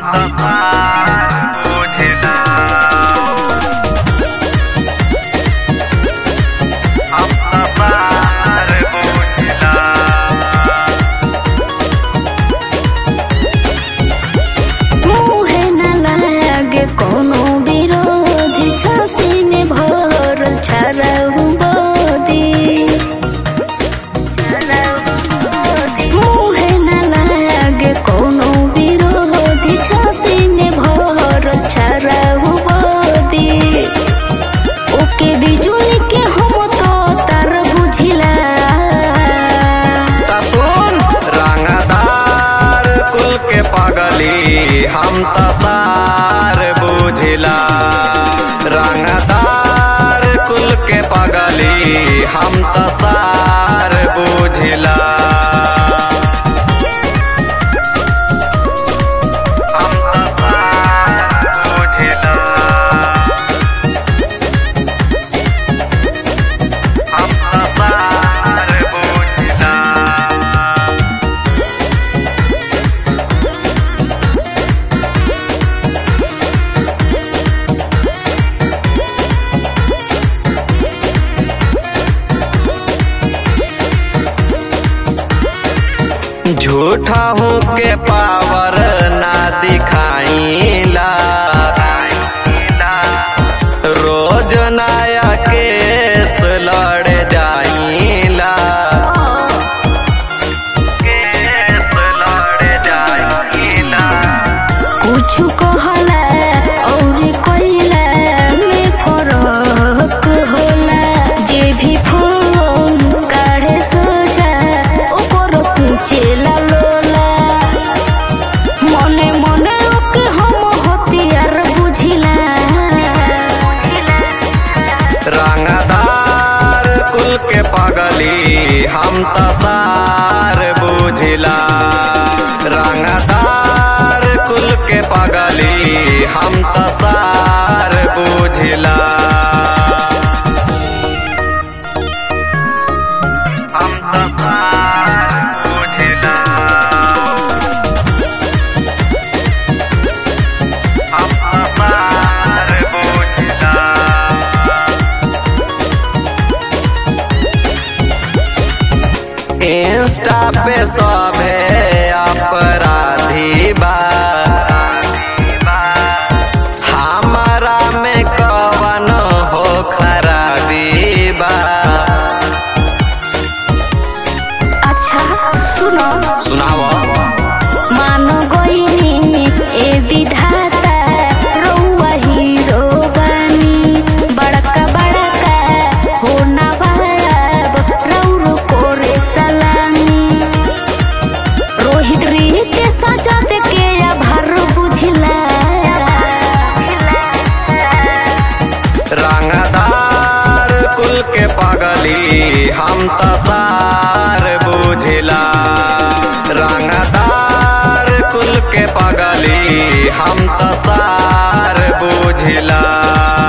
मुहे न लागे कोनो विरोधी छाती में भरल छरहु बोदी मुहे न लागे कोनो विरोधी छाती में भरल छरहु बोदी ओके बिजुली के हम तो तार बुझिला त सुन रंगदार कुल के पगली हम त सार बुझिला रंगदार कुल के पगली हम त सार बुझिला हम त सार बुझिला हम त सार बुझिला झूठा हूँ के पावर ना दिखाईला रोज नया केस लड़ जाईला केस लड़ जाईला कुछ कहला और कइला में फरक होला जे भी फोन काढ़े सोझा ओकर पूछेला लोला मने मने ओके हम हथियार बुझिला रंगदार कुल के पगली हम त सार बुझिला रंगदार कुल के पगली हम त सार बुझिला हम त सार बुझिला हम त सार बुझिला इंस्टा पे सभे अपराधी बा हमारा में कवन हो खराबी बा अच्छा सुनो सुनाओ मान गइनी ए विधाता रउआ हीरो बानी बड़का बड़का हो ना बाब रउरो कोरे सलामी रोहित रीत सजा दे के आभार बुझिला रंगदार कुल के पगली हम त सार बुझिला रंगदार कुल के पगली हम त सार बुझिला